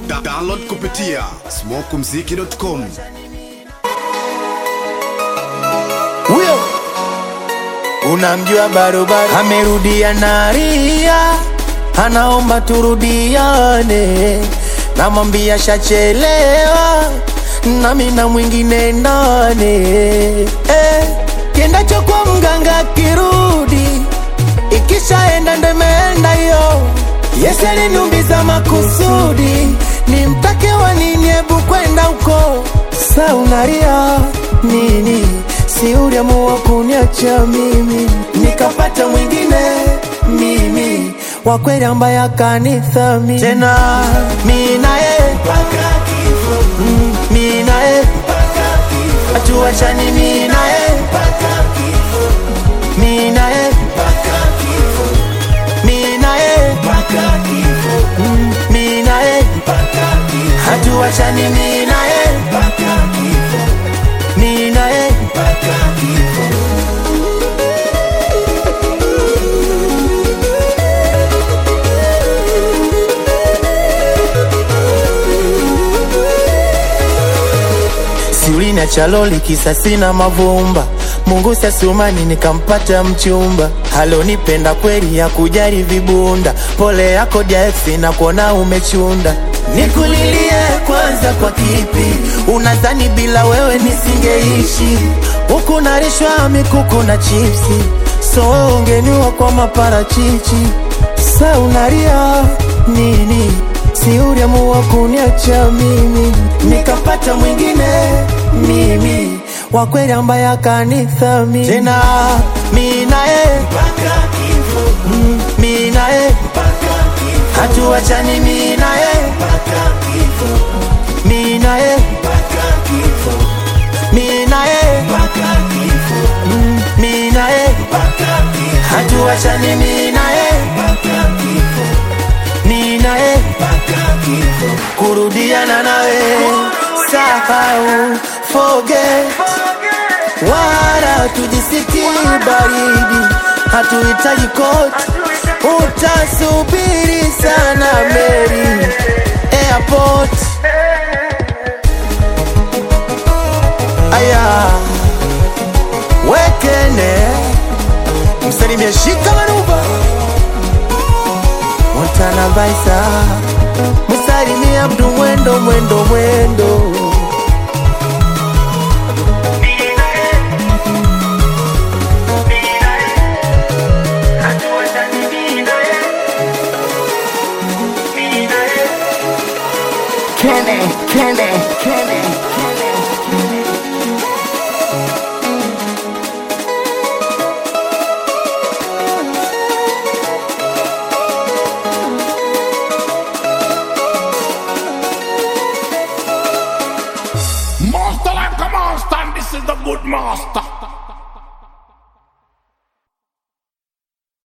Da download kupitia smokumziki.com. huyo unamjua barobaro amerudia naria anaomba turudiane namwambia shachelewa nami na mwingine ndane eh, kiendacho kwa mganga kirudi ikishaenda ndo imeenda hiyo Yesu aliniumiza makusudi nimtake wa nini hebu kwenda huko sa unaria nini si uliamua kuniacha mimi nikapata mwingine mimi wa kweli ambaye akanithami tena mi naye Mm, mi naye hatuachani mi naye mi naye mi naye Mm, mi naye hatuachani mi naye mi naye siulina chaloli kisa sina mavumba mungu sasumani nikampata mchumba halonipenda kweli ya kujali vibunda pole yako jaeksi na kuona umechunda nikulilie kwanza kwa kipi unadhani bila wewe nisingeishi huku narishwa mikuku na chipsi so wewe ungeniwa kwa maparachichi sa unaria nini si uliamua kuniacha mimi nikapata mwingine mimi wa kweli ambaye akanithami tena mi naye Mm, mi naye hatuachani mi naye mi naye mi naye Mm, mi naye hatuachani mi naye mi naye kurudiana nawe sahau forget wala tujisikii baridi hatuhitaji koti utasubiri sana meri airport aya wekene msalimie shika manuba Montana Baisa Musalimie Abdu mwendo mwendo mwendo Kenny, Kenny, Kenny, Kenny. Master like a monster, and this is the good master.